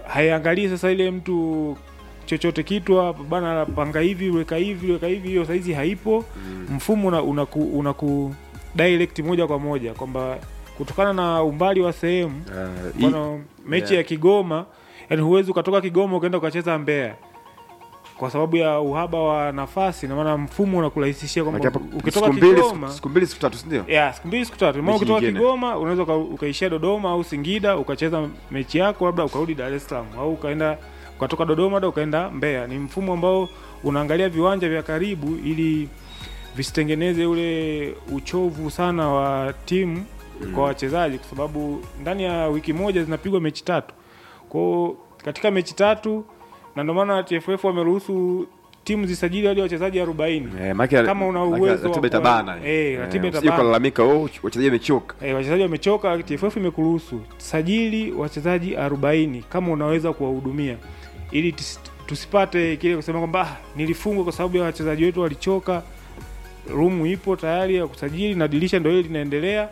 haiangalii sasa ile mtu chochote kitu hapa bana panga hivi weka hivi weka hivi hiyo saizi haipo mfumo una, unaku, unaku direct moja kwa moja kwamba kutokana na umbali wa sehemu Uh, hii- mfano mechi yeah. ya Kigoma yani huwezi ukatoka Kigoma ukaenda ukacheza Mbeya kwa sababu ya uhaba wa nafasi na maana mfumo unakurahisishia Maana kwamba hapa ukitoka siku mbili Kigoma siku- siku mbili siku tatu si ndio? ya siku mbili siku tatu maana Mechi ukitoka nyingine. Kigoma unaweza uka- ukaishia Dodoma au Singida ukacheza mechi yako labda ukarudi Dar es Salaam au ukaenda ukatoka Dodoma hata ukaenda Mbeya. Ni mfumo ambao unaangalia viwanja vya karibu ili visitengeneze ule uchovu sana wa timu kwa wachezaji, kwa sababu ndani ya wiki moja zinapigwa mechi tatu. Kwa hiyo katika mechi tatu, na ndio maana TFF wameruhusu timu zisajili hadi wachezaji 40 Eh, maana Kama una maana uwezo wa ratiba kuwa- itabana. eh, ratiba usije itabana. kulalamika oh wachezaji wamechoka. Eh, wachezaji wamechoka. TFF imekuruhusu sajili wachezaji 40 kama unaweza kuwahudumia, ili tis- tusipate kile kusema kwamba "Ah, nilifungwa kwa sababu ya wachezaji wetu walichoka. Rumu ipo tayari ya kusajili na dirisha ndio hili linaendelea,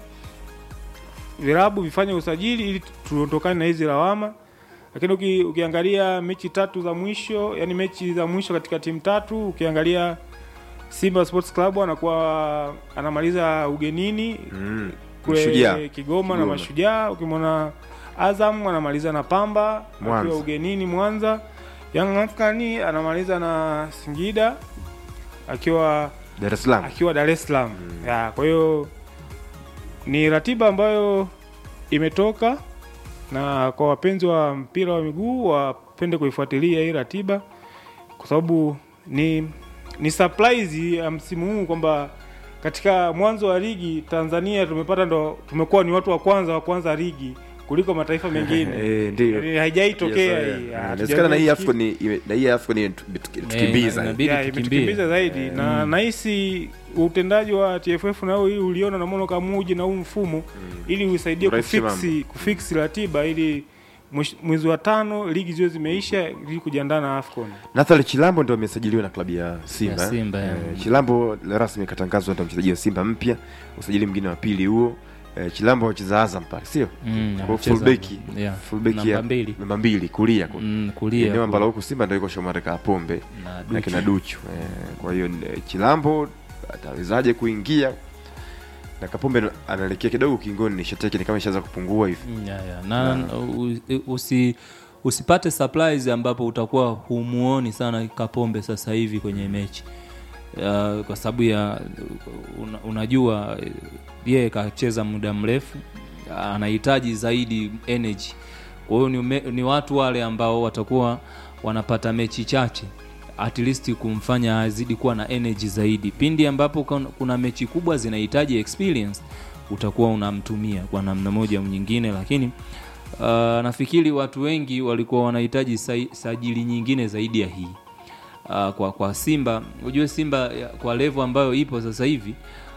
vilabu vifanye usajili ili tuondokane na hizi lawama. Lakini uki, ukiangalia mechi tatu za mwisho, yani mechi za mwisho katika timu tatu, ukiangalia Simba Sports Club anakuwa anamaliza ugenini Mm. kule Mashujaa. Kigoma, na Kigoma. Mashujaa. Ukimwona Azam anamaliza na Pamba Mwanza. akiwa ugenini Mwanza. Young African anamaliza na Singida akiwa Dar es Salaam. akiwa Dar es Salaam. Ya, kwa hiyo ni ratiba ambayo imetoka na kwa wapenzi wa mpira wa miguu wapende kuifuatilia hii ratiba kwa sababu ni ni surprise ya msimu huu kwamba katika mwanzo wa ligi Tanzania tumepata ndo tumekuwa ni watu wa kwanza wa kwanza ligi kuliko mataifa mengine. Eh, ndio. Yaani haijaitokea Yes, hii. eh, Ah, inawezekana na hii hatujawahi AFCON ni- ime- na hii AFCON ni tukimbiza. inabidi ya, tukimbie. imetukimbiza zaidi na nahisi utendaji wa TFF nao hii uliona na Mono Kamuji na huu mfumo ili usaidie Urahisishe kufiksi kufiksi ratiba ili mwish- mwezi wa tano ligi ziwe zimeisha ili kujiandaa na AFCON. Nathali Chilambo ndio amesajiliwa na klabu ya Simba. Ya Simba, eh. ya. Eh, Chilambo rasmi katangazwa ndio mchezaji wa Simba mpya, usajili mwingine wa pili huo. Eh, Chilambo anacheza Azam pale, sio? Mm, Kwa anacheza- fullback. yeah, Fullback namba ya mbili. namba mbili kulia kwa. Mm, kulia Eneo ambalo ku- huko Simba ndio iko Shomari Kapombe na na Duchu. kina Duchu. Eh, kwa hiyo eh, Chilambo atawezaje kuingia? Na Kapombe anaelekea kidogo kingoni, nishati yake ni kama ishaanza kupungua hivi. Mm, yeah, yeah. na u- usi usipate surprise ambapo utakuwa humuoni sana Kapombe sasa hivi kwenye mechi uh, kwa sababu ya una, unajua eh, yeye kacheza muda mrefu anahitaji zaidi energy kwa hiyo ni, ume- ni watu wale ambao watakuwa wanapata mechi chache at least kumfanya azidi kuwa na energy zaidi pindi ambapo kuna- kuna mechi kubwa zinahitaji experience utakuwa unamtumia kwa namna moja au nyingine lakini uh, nafikiri watu wengi walikuwa wanahitaji sai- sajili nyingine zaidi ya hii uh, kwa, kwa Simba ujue Simba ya- kwa level ambayo ipo sasa hivi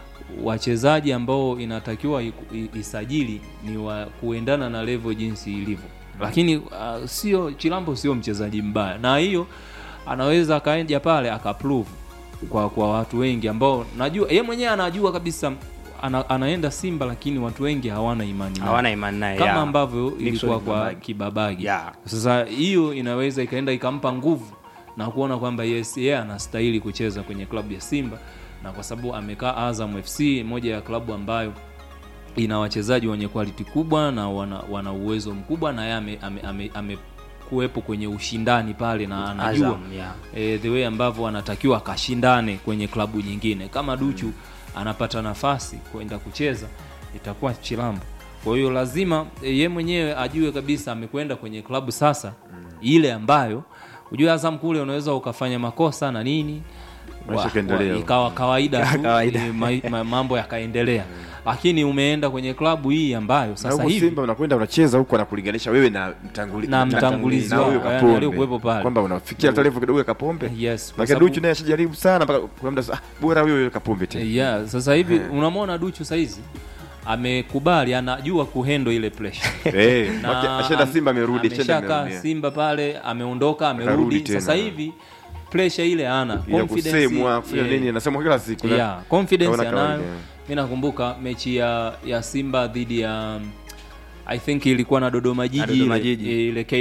wachezaji ambao inatakiwa i- i- isajili ni wa kuendana na level jinsi ilivyo, lakini uh, sio Chilambo sio mchezaji mbaya, na hiyo anaweza akaenda pale akaprove kwa kwa watu wengi ambao najua yeye mwenyewe anajua kabisa ana, anaenda Simba, lakini watu wengi hawana imani naye hawana imani naye kama ya. ambavyo Nixon ilikuwa kwa Kibabage. Kibabage. Yeah. Sasa hiyo inaweza ikaenda ikampa nguvu na kuona kwamba yes, yeye anastahili kucheza kwenye klabu ya Simba, na kwa sababu amekaa Azam FC, moja ya klabu ambayo ina wachezaji wenye quality kubwa na wana, wana uwezo mkubwa, na yeye ame, ame, ame, ame kuwepo kwenye ushindani pale na anajua Azam, yeah. e, the way ambavyo anatakiwa akashindane kwenye klabu nyingine kama Duchu anapata nafasi kwenda kucheza itakuwa Chilambo. Kwa hiyo lazima e, ye mwenyewe ajue kabisa amekwenda kwenye klabu sasa ile ambayo ujue Azam kule unaweza ukafanya makosa na nini Maisha wa- yakaendelea. wa- ikawa kawaida tu Kawaida. e, ma, ma, mambo yakaendelea, lakini umeenda kwenye klabu hii ambayo Na sasa huko hivi Simba unakwenda unacheza huko anakulinganisha wewe na mtanguli, Na mtangulizi na huyo wao, yani Kapombe. aliyekuwepo pale. kwamba unafikia hata level kidogo ya Kapombe. yes, kwa Maana sababu- Duchu naye ashajaribu sana mpaka kuna muda sasa, ah, bora huyo huyo Kapombe tena. yeah, sasa hivi unamwona Duchu saizi amekubali, anajua kuhendo ile pressure Eh, Na maki- ashaenda am- Simba amerudi, ashaenda ameshakaa amerudi. Simba pale, ameondoka Akarudi amerudi. tena. Sasa hivi pressure ile ana Ya confidence kusemwa kufanya yeah, nini anasemwa kila siku. na- yeah, confidence kaona anayo. kawaida. Mimi nakumbuka mechi ya ya Simba dhidi ya I think ilikuwa na Dodoma Jiji Na Dodoma ile, Jiji. ile